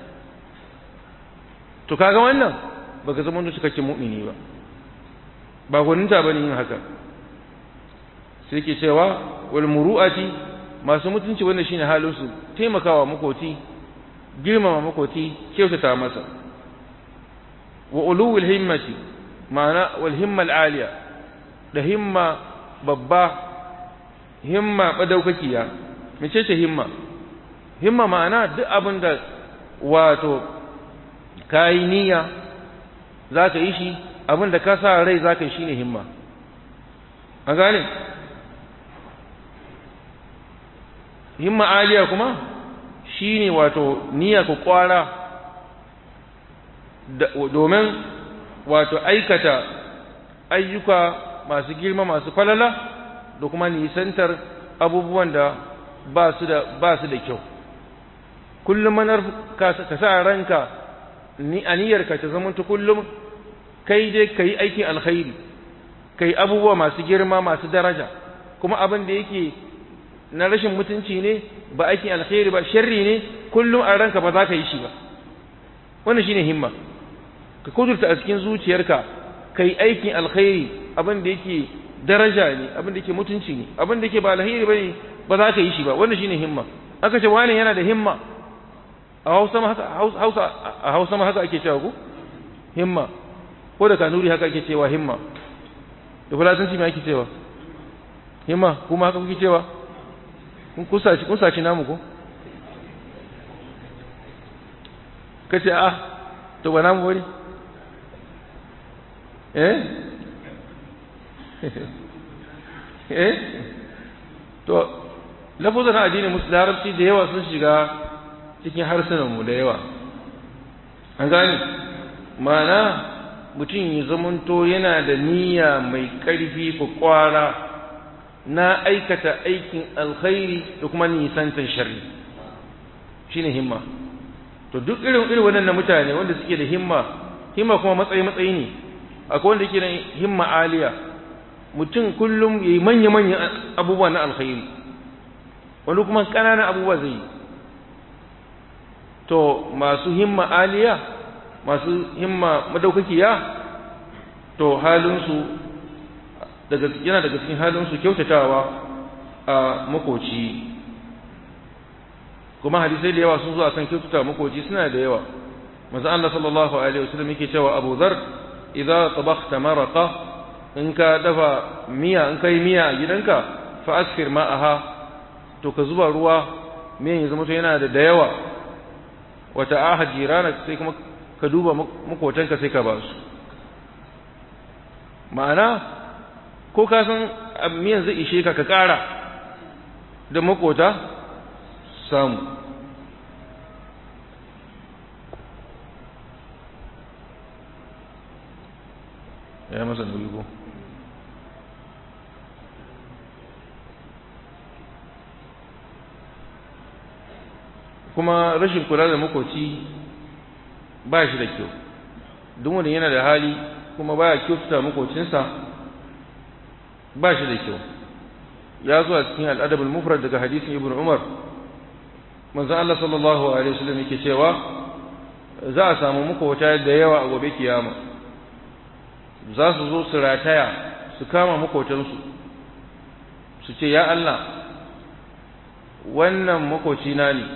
to kaga wannan baka zama da cikakken mu'mini ba ba gwaninta bane yin haka sai ke cewa wal muru'ati masu mutunci wannan shine halin su taimakawa makoci girmama makoci kyautata masa wa uluwil himmati ma'ana wal himma al aliya da himma babba himma madaukakiya mece ce himma himma ma'ana duk abin da wato kayi niyya za ka yi shi abin da ka sa rai za ka yi shi ne himma an gane himma aliya kuma shi ne wato niyya ku kwara domin wato aikata ayyuka masu girma masu falala da kuma nisantar abubuwan da ba su da ba su da kyau kullum manar ka sa ranka ni aniyarka ta zama ta kullum kai dai kai aikin alkhairi kai abubuwa masu girma masu daraja kuma abin da yake na rashin mutunci ne ba aikin alkhairi ba sharri ne kullum a ranka ba za ka yi shi ba wannan shine himma ka kudurta a cikin zuciyarka kai aikin alkhairi abin da yake daraja ne abin da yake mutunci ne abin da yake ba alkhairi bane ba za ka yi shi ba wannan shine himma aka ce wani yana da himma a Hausa ma haka Hausa a Hausa ma haka ake cewa ku himma ko da kanuri haka ake cewa himma da fulatanci me ake cewa himma kuma haka kuke cewa kun kusaci kun saci namu ko kace a to ba namu bane eh eh to lafuzan addinin musulunci larabci da yawa sun shiga cikin harsunanmu da yawa an gani mana mutum ya zamanto yana da niyya mai ƙarfi ko ƙwara na aikata aikin alkhairi da kuma nisantar sharri shine himma to duk irin irin waɗannan mutane wanda suke da himma himma kuma matsayi matsayi ne akwai wanda yake da himma aliya mutum kullum yayi manya manyan abubuwa na alkhairi wani kuma ƙananan abubuwa zai yi to masu himma aliya masu himma madaukakiya to halinsu daga yana daga cikin halinsu kyautatawa a makoci kuma hadisai da yawa sun zo akan kyautata makoci suna da yawa manzo Allah sallallahu alaihi wasallam yake cewa Abu Dharr idza tabakhta maraqa in ka dafa miya in kai miya a gidanka fa asfir ma'aha to ka zuba ruwa miyan ya zama to yana da da yawa wata ahad jirana sai kuma ka duba makotanka sai ka ba su ma'ana ko ka san miyan zai ishe ka ka ƙara da makota samu ya masa nauyi ko kuma rashin kula da makoci ba shi da kyau duk wanda yana da hali kuma baya kyautata makocinsa ba shi da kyau ya zo a cikin al'adab al-mufrad daga hadisin ibn umar manzo Allah sallallahu alaihi wasallam yake cewa za a samu makota da yawa a gobe kiyama za su zo su rataya su kama makotansu su ce ya Allah wannan makocina ne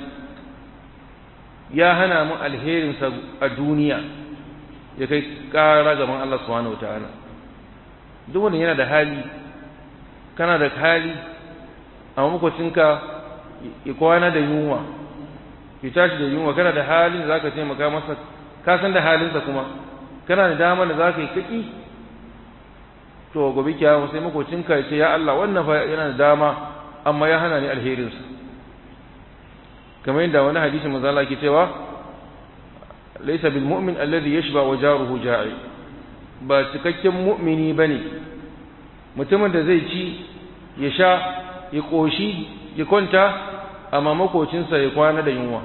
ya hana mu alherinsa a duniya ya kai ƙara gaban Allah subhanahu wataala duk wanda yana da hali kana da hali amma makocinka ya kwana da yunwa ya tashi da yunwa kana da halin da zaka taimaka masa ka san da halinsa kuma kana da damar da zaka yi kaki to gobe kiyama sai makocinka ya ce ya Allah wannan fa yana da dama amma ya hana ni alherinsa kamar yadda wani hadisi manzo Allah ke cewa laysa bil mu'min alladhi yashba wa jaruhu ja'i ba cikakken mu'mini bane mutumin da zai ci ya sha ya koshi ya kwanta amma makocinsa ya kwana da yunwa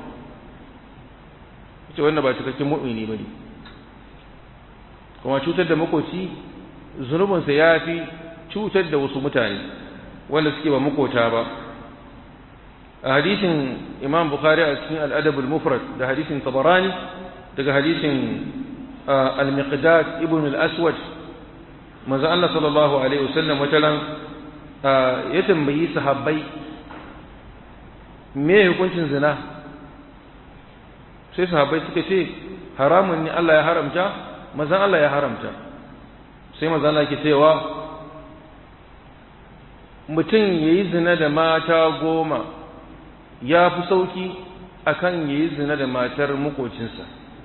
ce wannan ba cikakken mu'mini bane kuma cutar da makoci zunubinsa ya fi cutar da wasu mutane wanda suke ba makota ba a hadisin imam bukhari a cikin al'adab al-mufrad da hadisin tabarani daga hadisin al-miqdad ibn al-aswad manzo Allah sallallahu alaihi wasallam wataran ya tambayi sahabbai me hukuncin zina sai sahabbai suka ce haramun ne Allah ya haramta manzo Allah ya haramta sai manzo Allah ke cewa mutum yayi zina da mata goma ya fi sauki akan yayi zina da matar makocinsa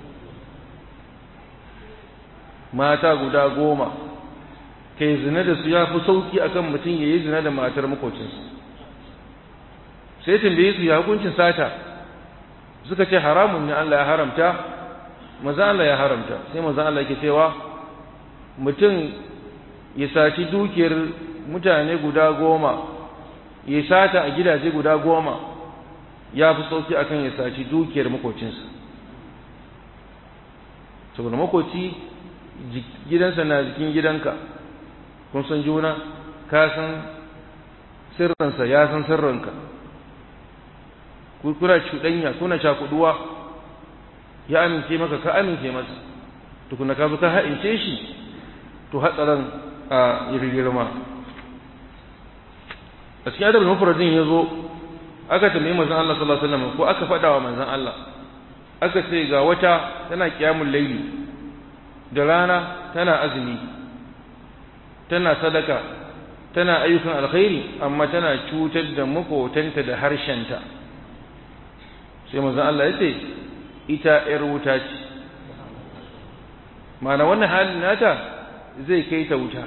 mata guda goma kai zina da su ya fi sauki akan mutum yayi zina da matar makocinsa sai tambaye su ya hukuncin sata suka ce haramun ne Allah ya haramta maza Allah ya haramta sai maza Allah yake cewa mutum ya saci dukiyar mutane guda goma ya sata a gidaje guda goma ya fi sauki akan ya saci dukiyar makocinsa saboda makoci gidansa na jikin gidanka kun san juna ka san sirrinsa ya san sirrinka kuna cuɗanya kuna cakuduwa ya amince maka ka amince masa tukuna ka zo ka ha'ince shi to hatsarin a girma a cikin adabin mafaradin ya zo aka tambayi manzan Allah sallallahu alaihi wasallam ko aka faɗa wa manzan Allah aka ce ga wata tana kiyamun laili da rana tana azumi tana sadaka tana ayyukan alkhairi amma tana cutar da makotanta da harshenta sai manzan Allah ya ce ita ‘yar wuta ce mana wannan halin nata zai kai ta wuta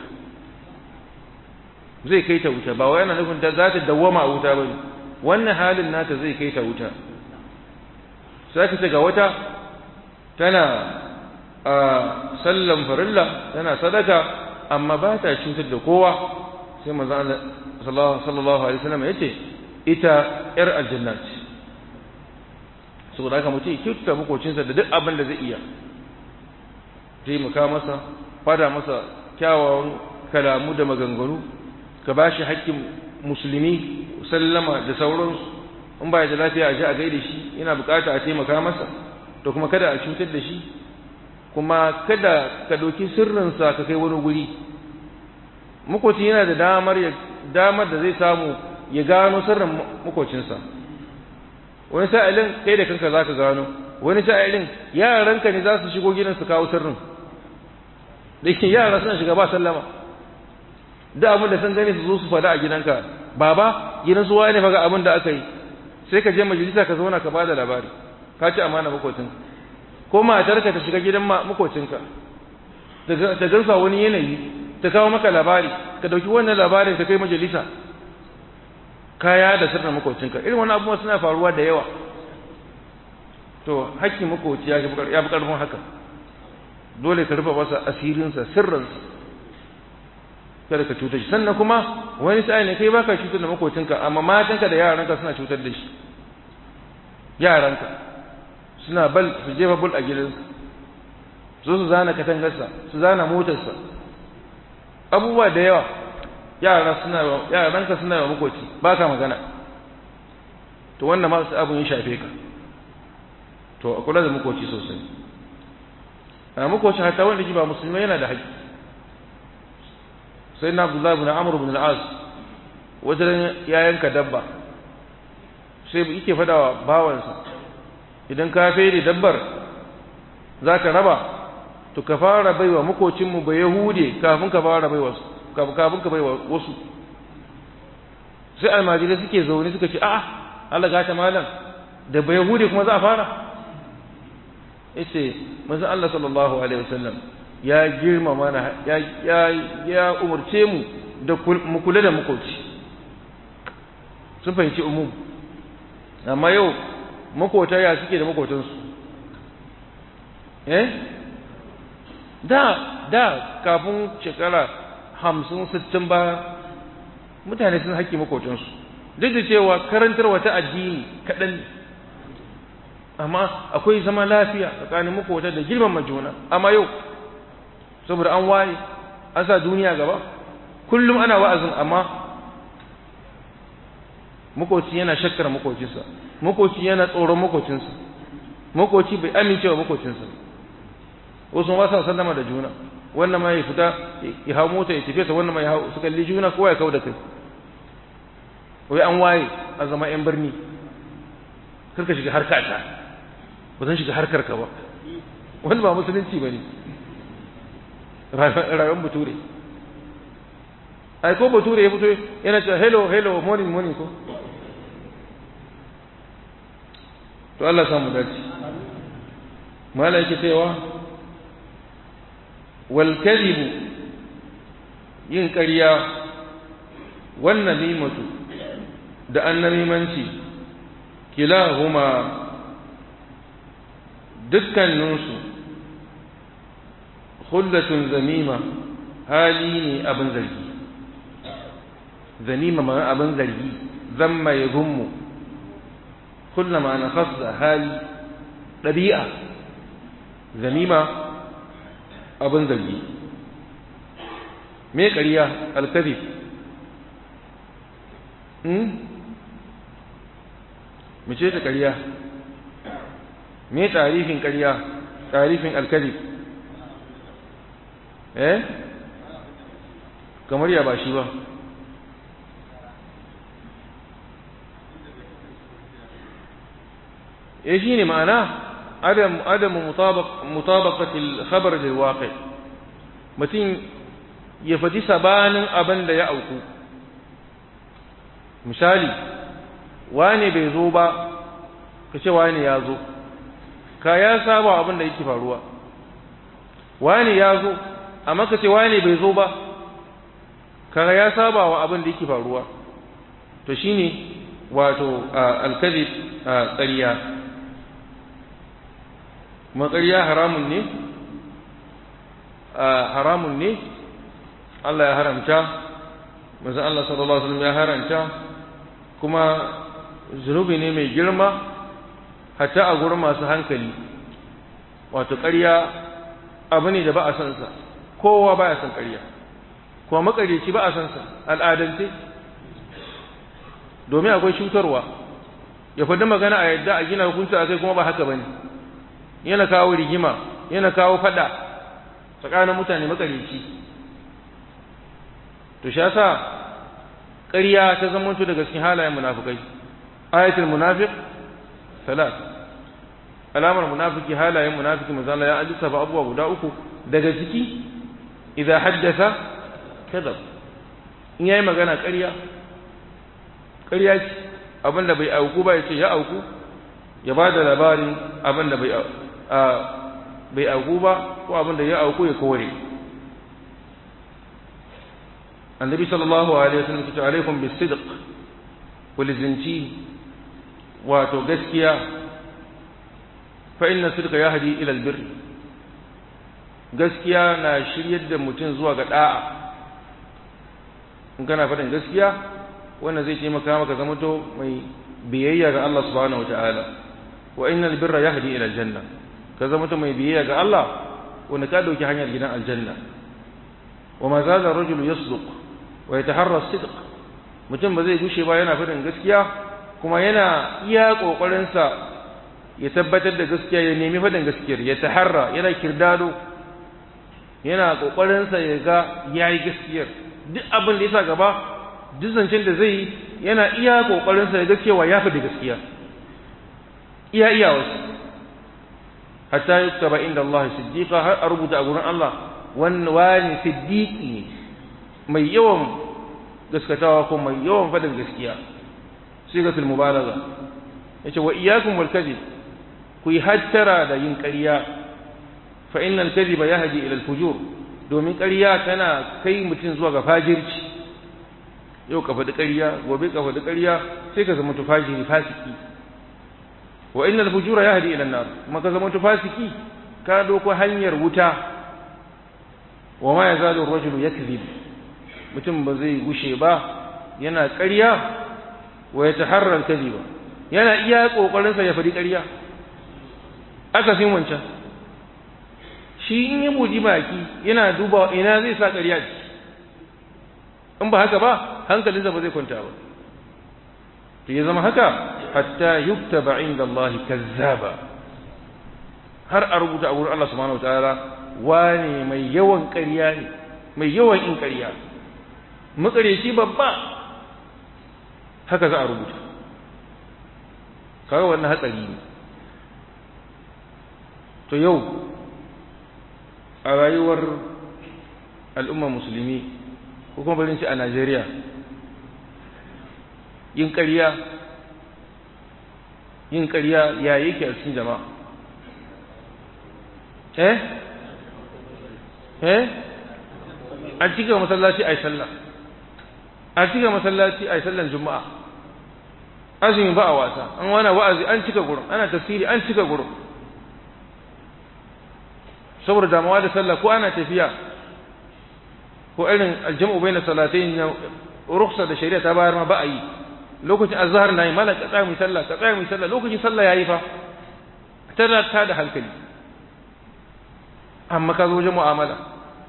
zai kai ta wuta ba wai yana nufin ta za ta dawwama a wuta ba wannan halin nata zai kai ta wuta sai ka ce ga wata tana a sallan farilla tana sadaka amma ba ta cutar da kowa sai manzan Allah sallallahu alaihi wasallam ya ce ita ‘yar aljanna ce saboda haka mutum ya kyautata makocinsa da duk abin da zai iya taimaka masa fada masa kyawawan kalamu da maganganu ka ba shi haƙƙin musulmi sallama da sauransu in ba da lafiya a ji a gaida shi yana bukata a taimaka masa to kuma kada a cutar da shi kuma kada ka ɗauki sirrinsa ka kai wani guri makoci yana da damar damar da zai samu ya gano sirrin makocinsa wani sa'ilin kai da kanka za ka gano wani sa'ilin yaranka ne za su shigo gidan su kawo sirrin da ke yara suna shiga ba sallama da abin da sun gani su zo su fada a gidanka baba gidan su waye ne faga abin da aka yi sai ka je majalisa ka zauna ka bada labari ka ci amana makocinka ko matarka ta shiga gidan makocinka ta gansa wani yanayi ta kawo maka labari ka dauki wannan labarin ka kai majalisa kaya da sirrin makocinka irin wani abubuwa suna faruwa da yawa to hakkin makoci ya fi karfin haka dole ka rufe masa asirinsa sirrinsa kada ka cutar shi sannan kuma wani sa'i ne kai baka cutar da makocinka amma matanka da yaranka suna cutar da shi yaranka suna bal su jefa bul a gidansa zo su zana katangarsa su zana motarsa abubuwa da yawa yara suna yaranka suna wa makoci ba ka magana to wannan ma su abun ya shafe ka to a kula da makoci sosai a makoci hatta wanda ji ba musulmi yana da haƙƙi sai na abdullahi bin amr bin al-as wajen ya yanka dabba sai yake fada wa bawansa idan ka fere dabbar za ka raba to ka fara baiwa makocinmu ba yahude kafin ka fara baiwa su kafin ka baiwa wasu sai almajirai suke zaune suka ce a'a Allah gata malam da ba yahude kuma za a fara yace manzon Allah sallallahu alaihi wasallam ya girma mana ya ya ya umurce mu da mu kula da makoci sun fahimci umum amma yau makota ya suke da makotansu eh da da kafin shekara hamsin sittin ba mutane sun haƙƙi makotansu duk da cewa karantarwa ta addini kaɗan amma akwai zama lafiya tsakanin makota da girmama juna amma yau saboda an waye an sa duniya gaba kullum ana wa'azin amma makoci yana shakkar makocinsa makoci yana tsoron makocinsa makoci bai amincewa makocinsa wasu ma sa sallama da juna wannan ma ya fita ya hau mota ya tafi sa wannan ma ya hau su kalli juna kowa ya kau da kai wai an waye a zama yan birni karka shiga harka ta ba zan shiga harkar ka ba wani ba musulunci ba ne rayuwar bature ai ko bature ya fito yana cewa hello hello morning morning ko to Allah samu dace mala yake cewa wal kadhibu yin ƙarya wannan nimatu da annamimanci kilahuma dukkaninsu khullatun zamima hali ne abin zargi zamima ma abin zargi zamma ya gummu kullama na khassa hali ɗabi'a zamima abin zargi me ƙarya alkazib mace ta ƙarya me tarifin ƙarya tarifin alkazib eh kamar ya ba shi ba eh shine ma'ana adam adam mutabaq mutabaqati al-khabar lil waqi mutum ya faɗi sabanin abin da ya auku misali wane bai zo ba ka ce wane ya zo ka ya saba abin da yake faruwa wane ya zo amma ka ce wane bai zo ba ka ya saba wa abin da yake faruwa to shine wato alkazib ƙarya kuma ƙarya haramun ne haramun ne Allah ya haramta manzon Allah sallallahu alaihi wasallam ya haramta kuma zunubi ne mai girma hatta a gurin masu hankali wato ƙarya abu ne da ba a san sa kowa ba ya san ƙarya kuma makaryaci ba a san sa al'adance domin akwai cutarwa ya faɗi magana a yadda a gina hukunci a kai kuma ba haka bane yana kawo rigima yana kawo fada tsakanin mutane makaryaci to shi yasa ƙarya ta zamanto daga cikin halayen munafikai ayatul munafiq salat alamar munafiki halayen munafiki manzo Allah ya alisafa abubuwa guda uku daga ciki idza haddatha kadhab in yayi magana ƙarya ƙarya ce abinda bai auku ba yace ya auku ya ba da labarin abinda bai bai auku ba ko abinda ya auku ya kore annabi sallallahu alaihi wasallam ya ce alaikum bisidq walizinci wato gaskiya fa inna sidqa yahdi ila albir gaskiya na shiryar da mutum zuwa ga da'a in kana faɗin gaskiya wannan zai taimaka maka zama to mai biyayya ga Allah subhanahu wataala wa innal birra yahdi ila aljanna ka zama to mai biyayya ga Allah wanda ka dauki hanyar gidan aljanna wa ma zala rajulu yasduq wa yataharra sidq mutum ba zai gushe ba yana faɗin gaskiya kuma yana iya kokarin sa ya tabbatar da gaskiya ya nemi faɗin gaskiyar ya taharra yana kirdado yana kokarin sa ya ga yayi gaskiyar duk abin da yasa gaba duk zancen da zai yi yana iya kokarin sa ya ga cewa ya faɗi gaskiya iya iya wasu hatta yuktaba inda Allah siddiqa har a rubuta a gurin Allah wannan wani siddiqi ne mai yawan gaskatawa ko mai yawan faɗin gaskiya sigatul mubalagha yace wa iyyakum wal kadhib ku yi hattara da yin ƙarya fa innal kadhiba yahdi ila al fujur domin ƙarya tana kai mutum zuwa ga fajirci yau ka faɗi ƙarya gobe ka faɗi ƙarya sai ka zama tufajiri fasiki wa innal fujura yahdi ila an-nar kuma ka zama fasiki ka doko hanyar wuta wa ma yazalu ar-rajulu yakzib mutum ba zai gushe ba yana ƙarya wa yataharra al-kadhiba yana iya kokarin sa ya faɗi ƙarya aka fin wancan shi in ya buji baki yana duba ina zai sa ƙarya in ba haka ba hankalinsa ba zai kwanta ba to ya zama haka hatta yuktaba inda Allah kazzaba har a rubuta a wurin Allah subhanahu wataala wane mai yawan ƙarya ne mai yawan in ƙarya makareci babba haka za a rubuta kaga wannan hatsari ne to yau a rayuwar al'umma musulmi ko kuma barin a Najeriya yin ƙarya yin ƙarya ya yake a cikin jama'a eh eh an cika masallaci a yi sallah an cika masallaci a yi sallan juma'a azumi ba a wasa an wana wa'azi an cika gurin ana tafsiri an cika gurin saboda damuwa da sallah ko ana tafiya ko irin aljam'u bai na salatai na ruksa da shari'a ta bayar ma ba a yi lokacin azhar nayi mala ka tsaya mu sallah ka tsaya mu sallah lokacin sallah yayi fa tana ta da hankali amma ka zo wajen mu'amala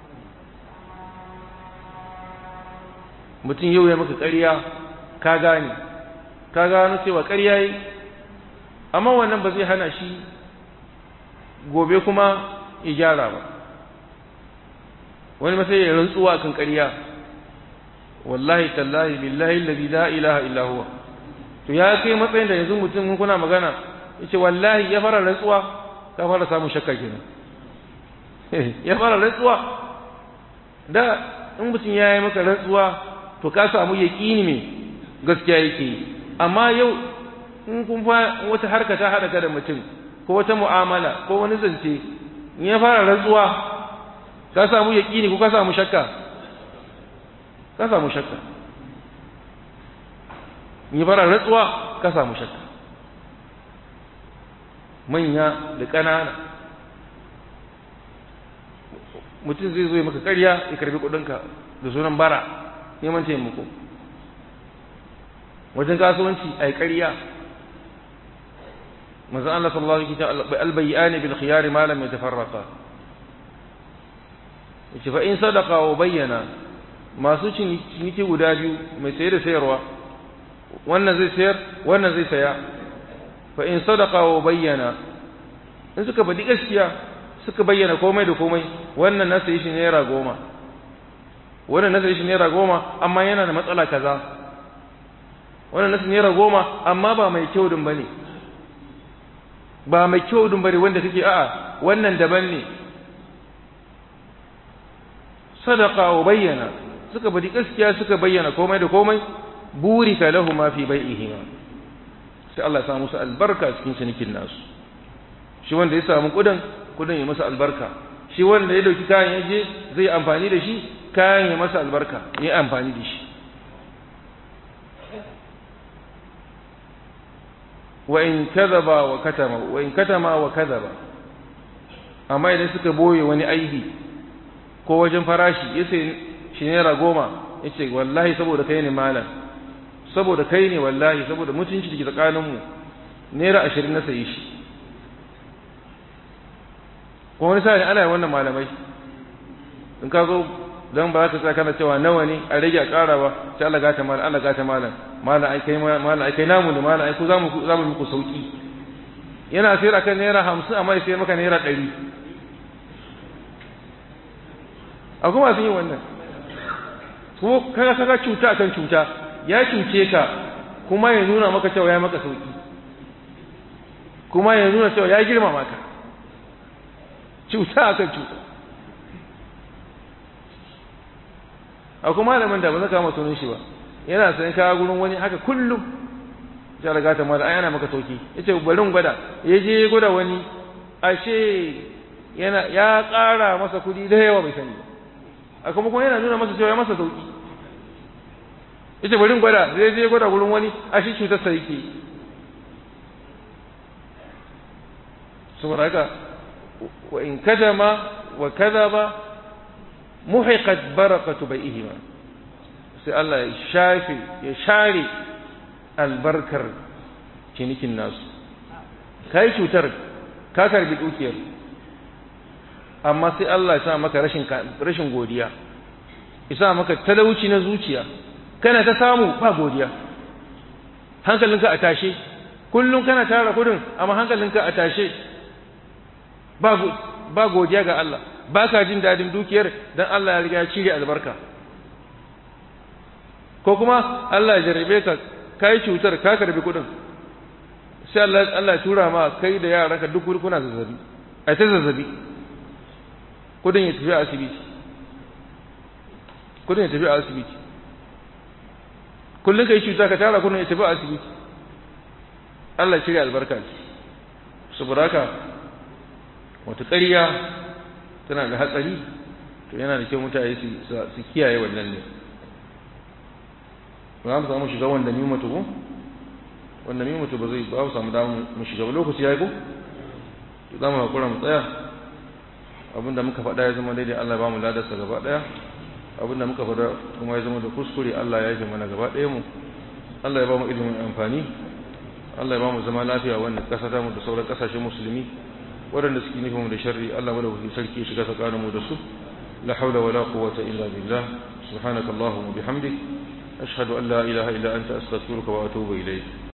mutum yau ya maka ƙarya ka gane ka gano cewa ƙarya yi amma wannan ba zai hana shi gobe kuma ya gyara ba wani masai ya rantsuwa kan ƙarya wallahi tallahi billahi alladhi la ilaha illa huwa to ya kai matsayin da yanzu mutum kuna magana yace wallahi ya fara rantsuwa ka fara samun shakka kenan ya fara rantsuwa da in mutum ya yi maka rantsuwa to ka samu yaƙini me gaskiya yake amma yau in kun fa wata harka ta haɗa ka da mutum ko wata mu'amala ko wani zance in ya fara rantsuwa ka samu yaƙini ko ka samu shakka ka samu shakka in ya fara rantsuwa ka samu shakka manya da ƙanana mutum zai zo ya maka ƙarya ya karbi kuɗinka da sunan bara neman taimako wajen kasuwanci a yi ƙarya manzon Allah sallallahu alaihi wasallam albayyani bil khiyar ma lam yatafarraqa yace fa in sadaqa wa bayyana masu ciniki guda biyu mai sayar da sayarwa wannan zai sayar wannan zai saya fa in sadaqa wa bayyana in suka faɗi gaskiya suka bayyana komai da komai wannan na sayi shi naira goma wannan na sayi shi naira goma amma yana da matsala kaza wannan na sayi naira goma amma ba mai kyau din bane ba mai kyau din bane wanda kake a'a wannan daban ne sadaqa wa bayyana suka bari gaskiya suka bayyana komai da komai burika lahu ma fi bai'ihima sai Allah ya sa musu albarka cikin cinikin nasu shi wanda ya samu kudin kudin ya masa albarka shi wanda ya dauki kayan yaje zai amfani da shi kayan ya masa albarka ya amfani da shi wa in kadhaba wa katama wa in katama wa kadhaba amma idan suka boye wani aibi ko wajen farashi yace shi naira goma yace wallahi saboda kai ne malam saboda kai ne wallahi saboda mutunci dake tsakaninmu naira ashirin na sayi shi ko wani sa'in ana yi wannan malamai in ka zo don ba za ka sa kana cewa nawa ne a rage a ƙara ba sai Allah gata malam Allah gata malam malam ai kai malam ai kai namu ne malam ai ku zamu zamu muku sauki yana sayar akan naira 50 amma ya sayar maka naira 100 akwai masu yin wannan ko kaga kaga cuta akan cuta ya cuce ka kuma ya nuna maka cewa ya maka sauki kuma ya nuna cewa ya girma maka cuta akan cuta akwai malamin da ba zaka kama sunan shi ba yana sayan kaya gurin wani haka kullum ya riga ta mala yana maka sauki yace bari in gwada ya je ya gwada wani ashe yana ya ƙara masa kuɗi da yawa bai sani a kuma kuma yana nuna masa cewa ya masa sauki yace bari in gwada zai je ya gwada gurin wani ashe cutar sa yake saboda haka wa in kadama wa kadaba muhiqat barakatu bai'ihima sai Allah ya shafe ya share albarkar cinikin nasu kai cutar ka karbi dukiyar amma sai Allah ya sa maka rashin rashin godiya ya sa maka talauci na zuciya kana ta samu ba godiya hankalinka a tashe kullum kana tara kudin amma hankalinka a tashe ba ba godiya ga Allah ba ka jin dadin dukiyar dan Allah ya riga ya cire albarka ko kuma Allah ya jarrabe ka kai cutar ka karbi kudin sai Allah Allah ya tura ma kai da yaranka duk kuna zazzabi ai ta zazzabi kudin ya tafi asibiti kudin ya tafi asibiti kullun kai cuta ka tara kudin ya tafi asibiti Allah ya cire albarka saboda haka wata ƙarya tana da hatsari to yana da kyau mutane su kiyaye wannan ne ba mu samu shiga wanda mi mutu ko wanda mi mutu ba zai ba mu samu damu mu shiga ba lokaci yayi ko to za mu hakura mu tsaya abinda muka faɗa ya zama daidai Allah ba mu ladarsa gaba ɗaya abinda muka faɗa kuma ya zama da kuskure Allah ya yi mana gaba ɗaya mu Allah ya ba mu ilimin amfani Allah ya ba mu zama lafiya wannan ƙasa ta mu da sauran ƙasashen musulmi waɗanda suke nufin mu da sharri Allah madaukakin sarki shiga tsakanin mu da su la haula wala quwwata illa billah subhanakallahumma bihamdik ashhadu an la ilaha illa anta astaghfiruka wa atubu ilayk